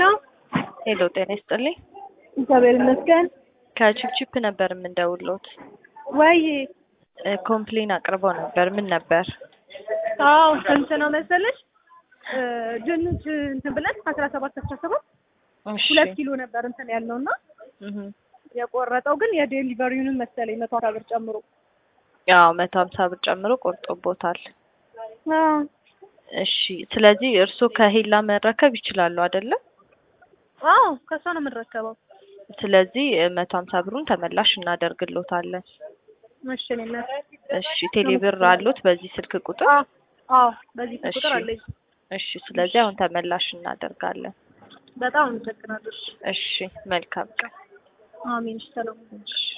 ሄሎ ሄሎ ጤና ይስጥልኝ። እግዚአብሔር ይመስገን። ከቺፕቺፕ ነበር የምንደውሎት። ወይ ኮምፕሌን አቅርበው ነበር። ምን ነበር? አዎ ስንት ነው መሰለሽ? እ ድንች እንትን ብለን አስራ ሰባት አስራ ሰባት እሺ ሁለት ኪሎ ነበር እንትን ያልነው እና እህ የቆረጠው ግን የዴሊቨሪውንም መሰለኝ መቶ አስራ ብር ጨምሮ ያው መቶ ሀምሳ ብር ጨምሮ ቆርጦቦታል። አዎ እሺ ስለዚህ እርስዎ ከሄላ መረከብ ይችላሉ አይደለ? አዎ ከእሷ ነው የምንረከበው። ስለዚህ መቶ ሀምሳ ብሩን ተመላሽ እናደርግሎታለን። እሺ እኔ እናት እሺ ቴሌብር አሉት በዚህ ስልክ ቁጥር? አዎ አዎ በዚህ እሺ። ቁጥር አለኝ። እሺ ስለዚህ አሁን ተመላሽ እናደርጋለን። በጣም አመሰግናለሁ። እሺ መልካም ቀን። አሜን ሰላም እሺ